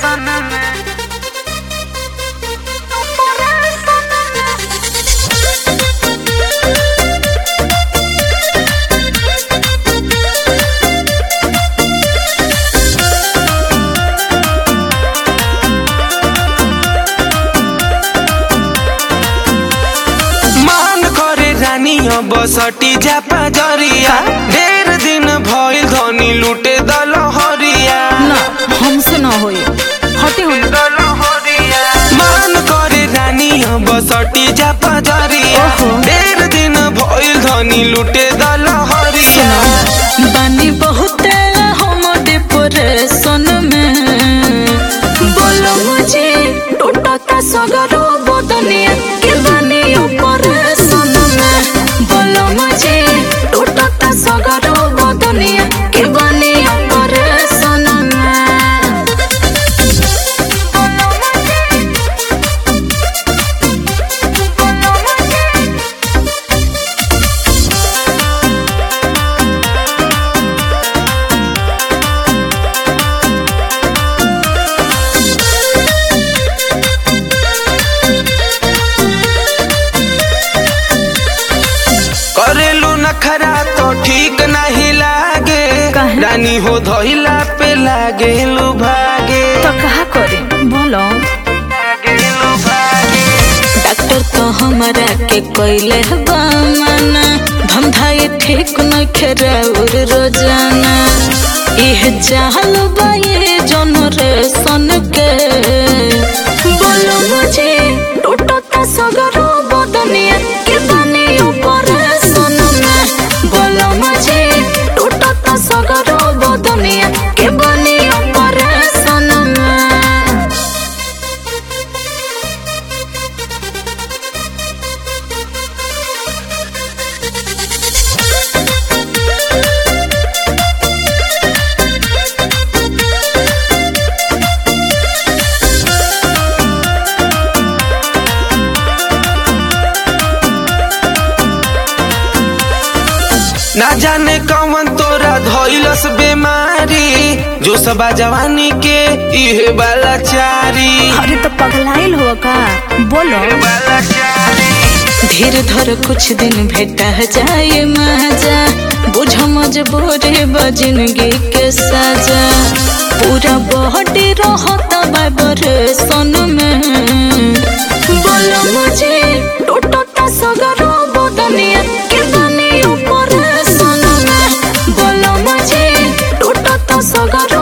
मान करे रानिया बसटी जा पाजरिया ढेर दिन भइल धनी लूटे दलहरिया ना हमसे ना होई हटे हो मान करे रानिया बसटी जा पाजरिया ओहो। ढेर दिन भइल धनी लूटे दलहरिया बानी बहुते हम डिप्रेशन में बोलो मुझे टूटता सगरो बदनिया के बानी ऑपरेशन में बोलो मुझे टूटता सगरो बदनिया के बानी ऑपरेशन में करेलू नखरा तो ठीक नहीं लागे काहे? रानी हो धइला पे लागे लू भागे तो कहा करे बोलो लागेलू भागे डॉक्टर तो हमारा के कोइले बामना धंधा ये ठीक न खेराउर रोजाना इह चाहल बाये जनरेशन के बोलो मुझे टूटता सगरो बदनिया के बनी ऑपरेशन में बोलो मुझे टूटता सगरो बदनिया के बनी ऑपरेशन में ना जाने कौन तोरा धइलस बीमारी जो सबा जवानी के इहे वाला चारी अरे तो पगलाइल हो का बोलो वाला चारी धीर धर कुछ दिन भेटा जाए मजा बुझ मजबूरी बजिनगी के सजा पूरा बॉडी रहता बाबर सन में बोलो मुझे टूटता सगरो बदनिया के बनी ऊपर सन में बोलो मुझे टूटता सगरो